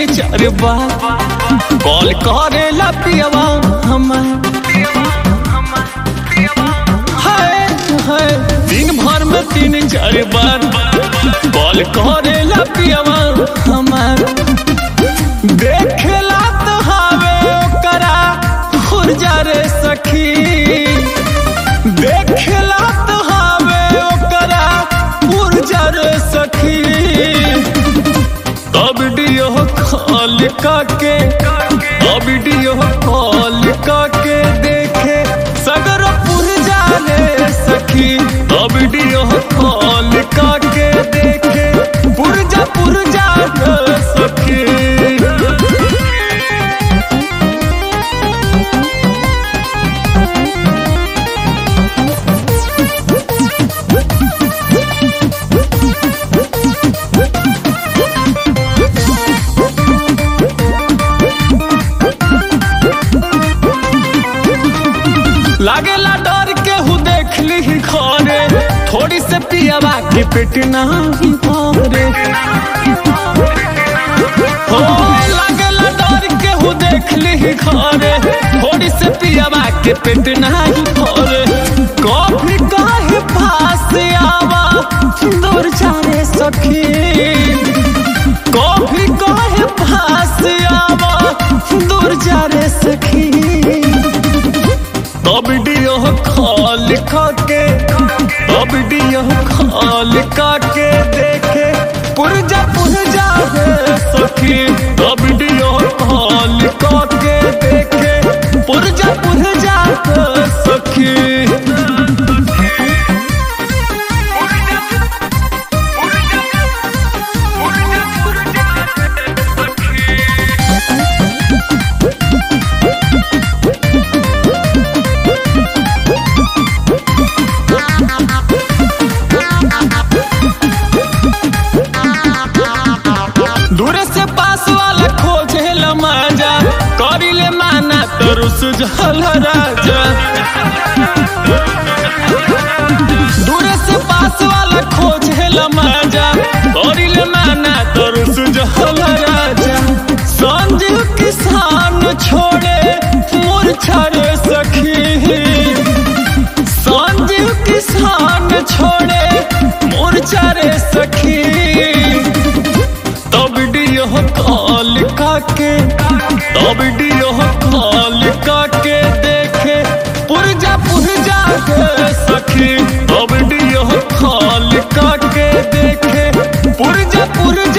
तीन चार बार कॉल करेला पियवा हमार हाय हाय दिन भर में तीन चार बार कॉल करेला पियवा हमार देखेला तो हावे ओकरा खुरजा रे सखी देखेला तो हावे ओकरा खुरजा रे सखी अब वीडियो कॉल काके अब वीडियो कॉल काके देखे सगर पुरजा रे सखी अब वीडियो कॉल काके देखे पुरजा पुरजा रे सखी लागेला डर के हु देख ली घरे थोड़ी से पियावा के पेट नहीं भरे हो लागेला डर के हु देख ली घरे थोड़ी से पियावा के पेट नहीं भरे कभी काहे पास आवा दूर जाने सखी कभी काहे पास आवा दूर जाने सखी अब वीडियो कॉल काके अब वीडियो कॉल काके देखे पुरजा पुरजा है सखी अब वीडियो कॉल काके देखे पुरजा पुरजा है सखी दूरे से पास वाला खोजे मजा करिले माना तो रुस जल राजा दूरे से पास वाला खोजे मजा करिले माना तो रुस जल राजा संजीव किसान छोड़े मूर्छा रे सखी संजीव किसान छोड़े मूर्छा रे सखी तब वीडियो कॉल काके तब वीडियो कॉल काके देखे पुरजा पुरजा के सखी तब वीडियो कॉल काके देखे पुरजा पुरजा